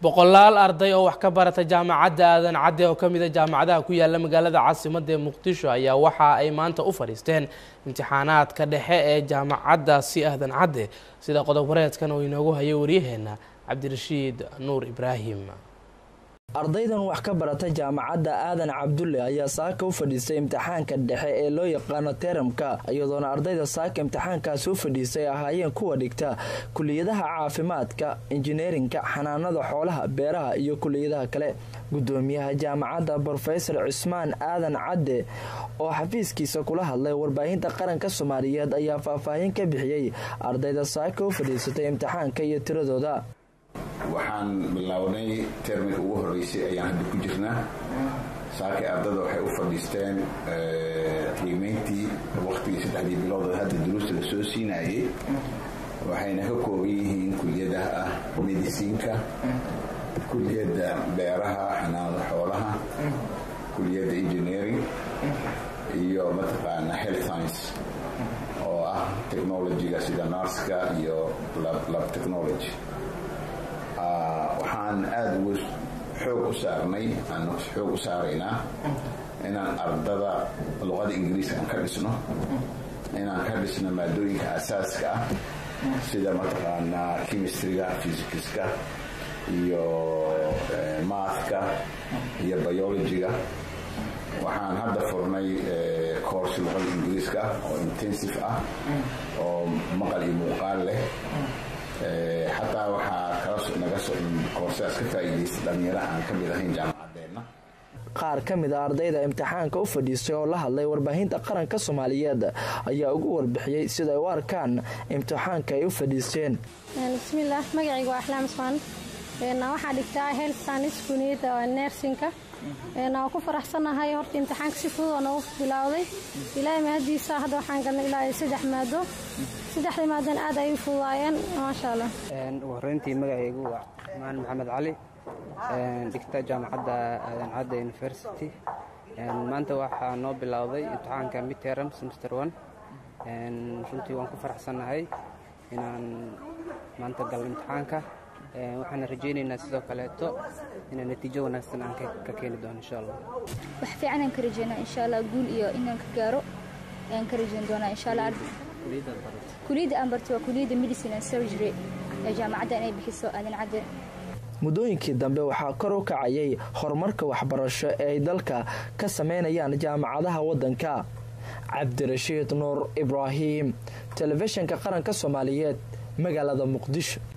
boqolaal arday oo wax ka barata jaamacadda aadan cadde oo ka mid a jaamacadaha ku yaala magaalada caasimadda ee muqdisho ayaa waxa ay maanta u fadhiisteen imtixaanaadka dhexe ee jaamacaddaasi aadan cadde sida qodob wareedkan oo inoogu hayo waryaheena cabdirashiid nuur ibraahim ardaydan wax ka barata jaamacadda aadan cabdulle ayaa saaka u fadhiistay imtixaanka dhexe ee loo yaqaano teramka iyadoona ardayda saaka imtixaankaasi u fadhiistay ahaayeen kuwa dhigta kuliyadaha caafimaadka injineerinka xanaanada xoolaha beeraha iyo kuliyadaha kale gudoomiyaha jaamacadda brofesor cismaan aadan cadde oo xafiiskiisa kula hadlay warbaahinta qaranka soomaaliyeed ayaa faahfaahin ka bixiyey ardayda saaka u fadhiisatay imtixaanka iyo tiradooda waxaan bilownay terminka ugu horeysay ayaan hadda ku jirnaa saakay ardada waxay u fadhiisteen qiimeyntii waktigii saddexdii bilowda hadda duruusta la soo siinayay waxayna ka kooban yihiin kuliyadaha ah medisiinka kuliyadda beeraha xanaanada xoolaha kuliyadda engineering iyo mataqaana health science oo ah technologyga sida narska iyo lab technology waxaan aada uga xoog u saarnay aan xoog u saaraynaa inaan ardada luqada ingiriiska aan ka dhisno inaan ka dhisno maadooyinka asaaska ah sida mataqaanaa chemistryga physicska iyo maathka iyo biologyga waxaan hadda furnay course luqada ingiriiska oo intensive ah oo maqal iyo muuqaal leh xataa waxaa naga koorsaas ka faa'iidaysta dhalinyaro aan ka mid ahayn jaamacadeenna qaar ka mid a ardayda imtixaanka u fadhiistay oo la hadlay warbaahinta qaranka soomaaliyeed ayaa ugu warbixiyey siday u arkaan imtixaanka ay u fadhiisteen bismillaah magacayga waa axlaam ismaan waxaa dhigtaa health science kuniyadda nersinka waan ku faraxsanahay horta imtixaanka si fudud oo noogu bilowday ilaahay mahadiisa hadda waxaan galnay ilaa saddex maado saddexda maadan aad ay u fududaayeen maasha allah ugu horreyntii magacaygu waa maan maxamed cali dhigta jaamacadda aadan cadda university maanta waxaa noo bilowday imtixaanka midterm semester one runtii waan ku faraxsannahay inaan maanta galno imtixaanka waxaana rajaynaynaa sidoo kaleeto inaan natiijo wanaagsan aan ka keeni doono insha allah wax fiican aan ka rajaynaa insha allah guul iyo inaan ka gaaro ayaan ka rajayn doonaa insha allah kuliyadda aan bartay waa kuliyadda medicine and surgery ee jaamacadda inay bixiso aadan cadde muddooyinkii dambe waxaa kor u kacayay horumarka waxbarasho ee ay dalka ka sameynayaan jaamacadaha waddanka cabdirashiid nuur ibraahim telefishinka qaranka soomaaliyeed magaalada muqdisho